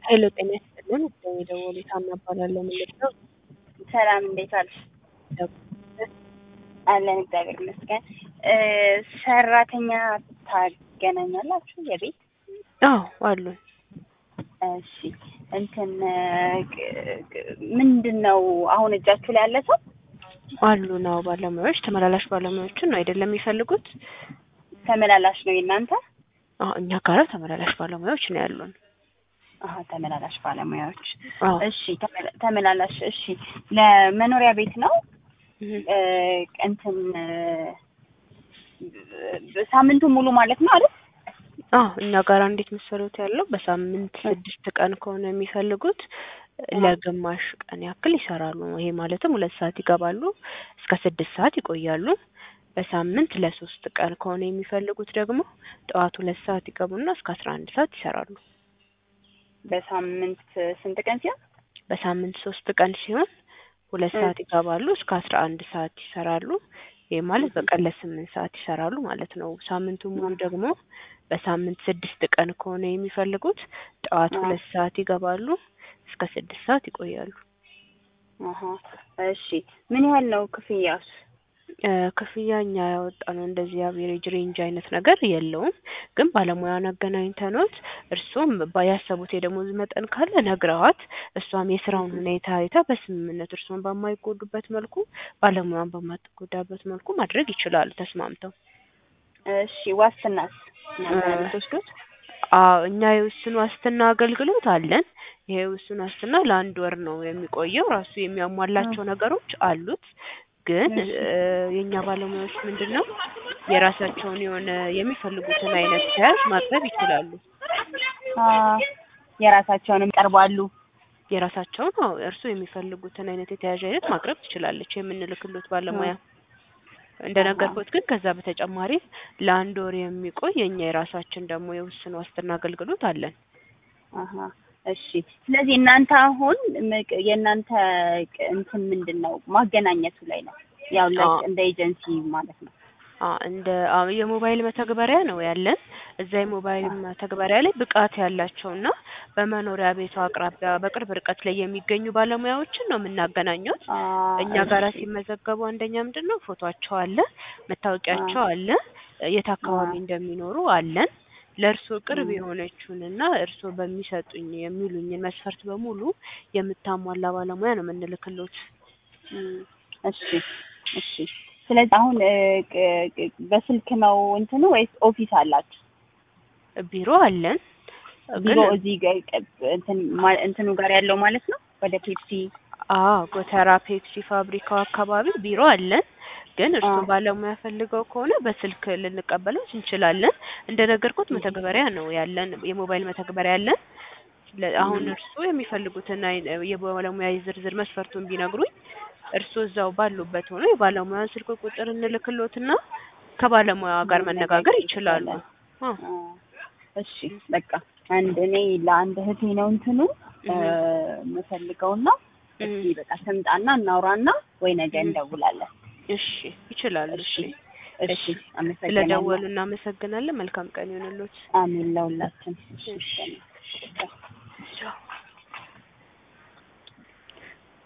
ሄሎ ጤና ይስጥልን ወደ የደወሉት ሀና እባላለሁ ምንድን ነው ሰላም እንዴት ዋልሽ? አለን እግዚአብሔር ይመስገን። እ ሰራተኛ ታገናኛላችሁ የቤት? አዎ አሉን እሺ እንትን ግ- ግ- ምንድን ነው አሁን እጃችሁ ላይ ያለ ሰው? አሉን አዎ ባለሙያዎች ተመላላሽ ባለሙያዎችን ነው አይደለም የሚፈልጉት ተመላላሽ ነው የእናንተ? አዎ እኛ ጋር ተመላላሽ ባለሙያዎች ነው ያሉን አሀ ተመላላሽ ባለሙያዎች። አዎ እሺ ተመላ- ተመላላሽ እሺ ለመኖሪያ ቤት ነው? እህ። እ እንትን እ ሳምንቱን ሙሉ ማለት ነው አይደል? አዎ እኛ ጋር እንዴት መሰሉት ያለው በሳምንት ስድስት ቀን ከሆነ የሚፈልጉት ለግማሽ ቀን ያክል ይሰራሉ። ይሄ ማለትም ሁለት ሰዓት ይገባሉ እስከ ስድስት ሰዓት ይቆያሉ። በሳምንት ለሶስት ቀን ከሆነ የሚፈልጉት ደግሞ ጠዋት ሁለት ሰዓት ይገቡና እስከ አስራ አንድ ሰዓት ይሰራሉ። በሳምንት ስንት ቀን ሲሆን? በሳምንት ሶስት ቀን ሲሆን ሁለት እ። ሰዓት ይገባሉ እስከ አስራ አንድ ሰዓት ይሰራሉ። ይህ ማለት በቀን ለስምንት ሰዓት ይሰራሉ ማለት ነው። ሳምንቱ ሙሉ ደግሞ በሳምንት ስድስት ቀን ከሆነ የሚፈልጉት ጠዋት አዎ። ሁለት ሰዓት ይገባሉ እስከ ስድስት ሰዓት ይቆያሉ። አሀ እሺ ምን ያህል ነው ክፍያስ? እ ክፍያ እኛ ያወጣነው እንደዚህ አቬሬጅ ሬንጅ አይነት ነገር የለውም። ግን ባለሙያን አገናኝተኖት እርሱም ባ- ያሰቡት የደሞዝ መጠን ካለ ነግረዋት እሷም የስራውን ሁኔታ አይታ በስምምነት እርሱን በማይጎዱበት መልኩ ባለሙያን በማትጎዳበት መልኩ ማድረግ ይችላሉ ተስማምተው። እሺ ዋስትናስ እናንተ ነው እ የምትወስዱት? አዎ እኛ የውስን ዋስትና አገልግሎት አለን። ይሄ የውስን ዋስትና ለአንድ ወር ነው የሚቆየው። ራሱ የሚያሟላቸው ነገሮች አሉት። ግን እሺ። እ የእኛ ባለሙያዎች ምንድን ነው የራሳቸውን የሆነ የሚፈልጉትን አይነት ተያዥ ማቅረብ ይችላሉ። አ የራሳቸውንም ቀርባሉ። የራሳቸውን አዎ እርሱ የሚፈልጉትን አይነት የተያዥ አይነት ማቅረብ ትችላለች የምንልክሎት ባለሙያ። እንደነገርኩት ግን ከዛ በተጨማሪ ለአንድ ወር የሚቆይ የእኛ የራሳችን ደግሞ የውስን ዋስትና አገልግሎት አለን። አሀ እሺ። ስለዚህ እናንተ አሁን ምቅ- የእናንተ ቅ- እንትን ምንድን ነው ማገናኘቱ ላይ ነው ያው ለ- አዎ። እንደ ኤጀንሲ ማለት ነው። አ እንደ አ የሞባይል መተግበሪያ ነው ያለን። እዛ የሞባይል መተግበሪያ ላይ ብቃት ያላቸውና በመኖሪያ ቤቱ አቅራቢያ በቅርብ ርቀት ላይ የሚገኙ ባለሙያዎችን ነው የምናገናኘው። አ እኛ ጋር እሺ። ሲመዘገቡ አንደኛ ምንድን ነው ፎቶአቸው አለ፣ መታወቂያቸው አለ፣ የት አካባቢ አ እንደሚኖሩ አለን። ለእርስዎ ቅርብ ም። የሆነችውንና እርስዎ በሚሰጡኝ የሚሉኝን መስፈርት በሙሉ የምታሟላ ባለሙያ ነው የምንልክሎት። ም። እሺ እሺ። ስለዚህ አሁን እ ቅ- ቅ- በስልክ ነው እንትኑ ወይስ ኦፊስ አላችሁ? ቢሮ አለን ቢሮ ግን እዚህ ጋ- ቅ- እንትን ማ- እንትኑ ጋር ያለው ማለት ነው ወደ ፔፕሲ አዎ ጎተራ ፔፕሲ ፋብሪካው አካባቢ ቢሮ አለን። ግን እርሱ አ ባለሙያ ፈልገው ከሆነ በስልክ ልንቀበለው እንችላለን። እንደነገርኩት ም። መተግበሪያ ነው ያለን፣ የሞባይል መተግበሪያ አለን። ለ- አሁን ም። እርሱ የሚፈልጉትን አይ- የባለሙያ የዝርዝር መስፈርቱን ቢነግሩኝ እርሱ እዛው ባሉበት ሆኖ የባለሙያን ስልክ ቁጥር እንልክሎትና ከባለሙያዋ ጋር መነጋገር መነጋገር ይችላሉ። ይቻላል። አዎ አ እሺ በቃ አንድ እኔ ለአንድ እህቴ ነው እንትኑ እ እህ የምፈልገውና እህ እስኪ በቃ ትምጣና እናውራና ወይ ነገ እህ እንደውላለን። እሺ ይችላሉ። እሺ እሺ እሺ እሺ አመሰግናለሁ። ስለደወሉ እናመሰግናለን። መልካም ቀን ይሁንልዎት። አሜን ለሁላችን። እሺ እሺ እሺ። ቻው።